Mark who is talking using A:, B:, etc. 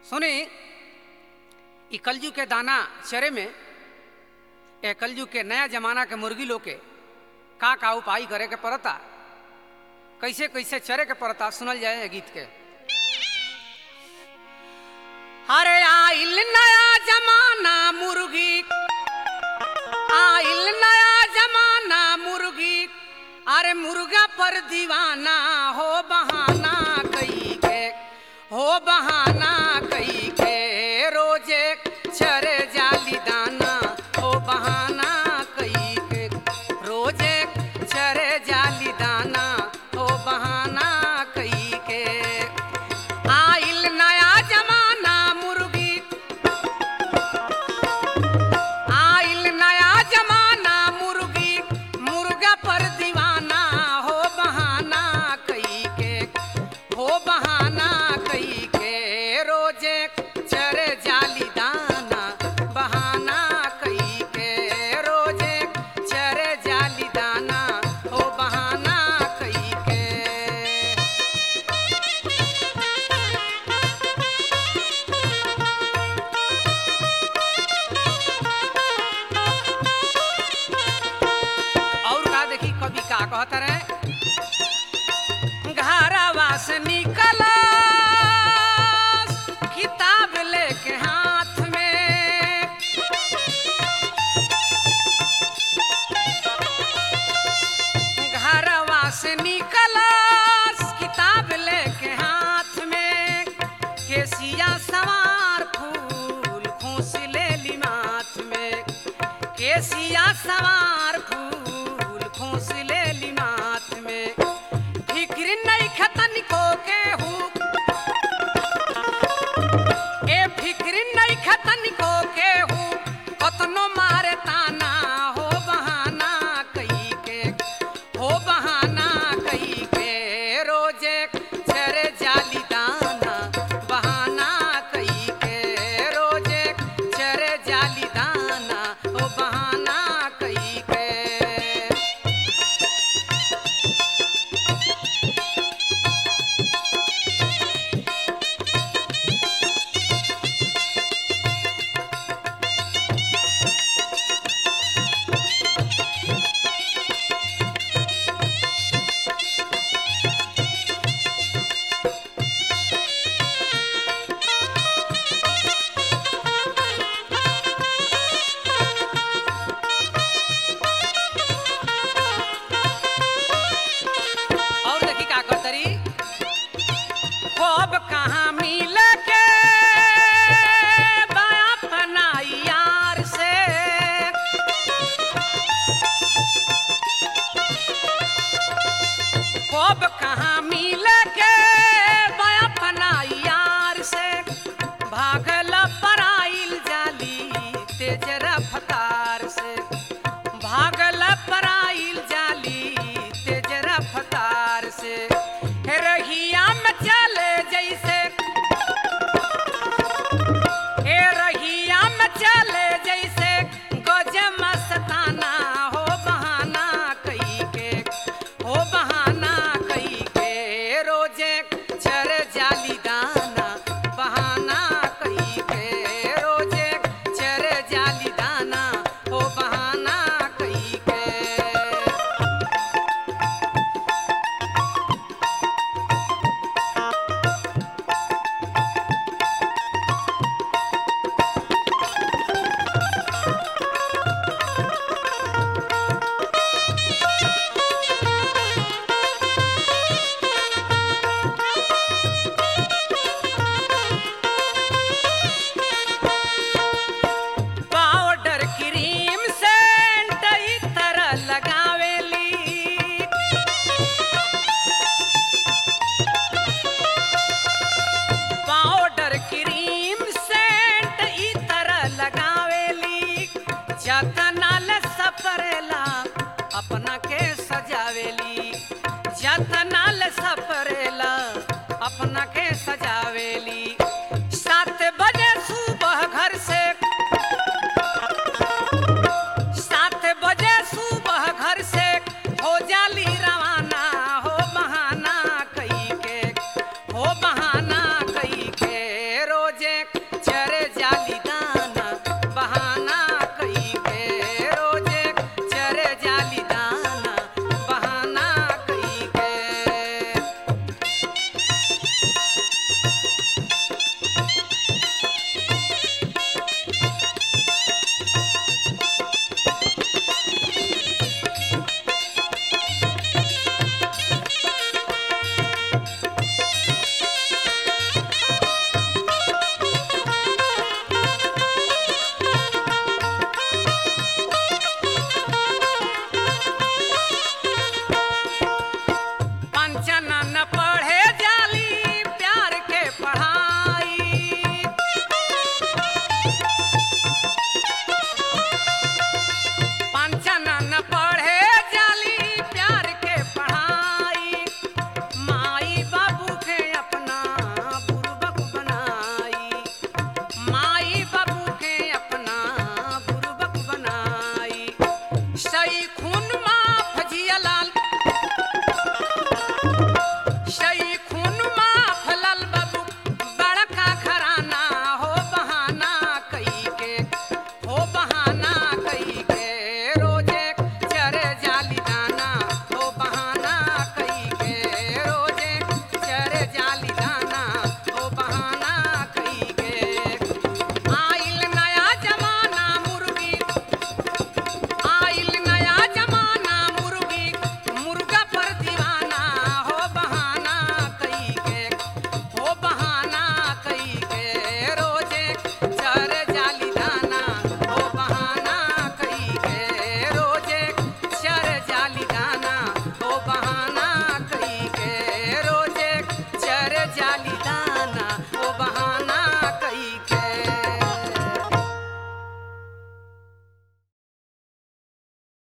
A: सुनी ई कलजू के दाना चरे में ए कलजू के नया जमाना के मुर्गी लोग के का का उपाय करे के पड़ता कैसे कैसे चरे के पड़ता सुनल जाए ए गीत के अरे आइल नया जमाना मुर्गी आइल नया जमाना मुर्गी अरे मुर्गा पर दीवाना हो बहाना कई के हो बहाना कई के रोजे चरे जाली दाना हो बहाना कई के रोजे चरे जाली दाना हो बहाना कई के आइल नया जमाना मुर्गी आइल नया जमाना मुर्गी मुर्गा पर दीवाना हो बहाना कई के हो बहाना कई के रोजे चरे जाली दाना बहाना कई के रोजे चरे जाली दाना हो बहाना कई के और का देखी कवि का कहत रहे घरवा से निकल किताब लेके हाथ में घरवा से निकल किताब लेके हाथ में केसिया सवार फूल खूस ले ली माथ में केसिया सवार फूल खूस ले ली माथ में फिक्र नहीं खतन को के हूँ ए फिक्र नहीं खतन को के हूँ कतनो मारे ताना हो बहाना कई के हो बहाना कई के रोजे चरे जाली दाना बहाना कई के रोजे चरे जाली दाना हो बहाना कई के और देखी का करतरी खूब कहाँ मिल के बाया पनाई यार से खूब कहाँ मिल के बाया पनाई यार से भागल पराइल जाली तेज रफ्तार से भागल पराइल जाली तेज रफ्तार से हे रहिया में चले जैसे हे रहिया में चले जैसे गज मस्ताना हो बहाना कई के हो बहाना कई के रोजे चर जाली दाना बहाना कई के रोजे चर जाली दाना हो बहाना कई के पाउडर क्रीम सेंट ई तरह लगावेली पाउडर क्रीम सेंट ई तरह लगावेली जतनाल सपरेला अपना के सजावेली जतनाल सपरेला अपना के सजावेली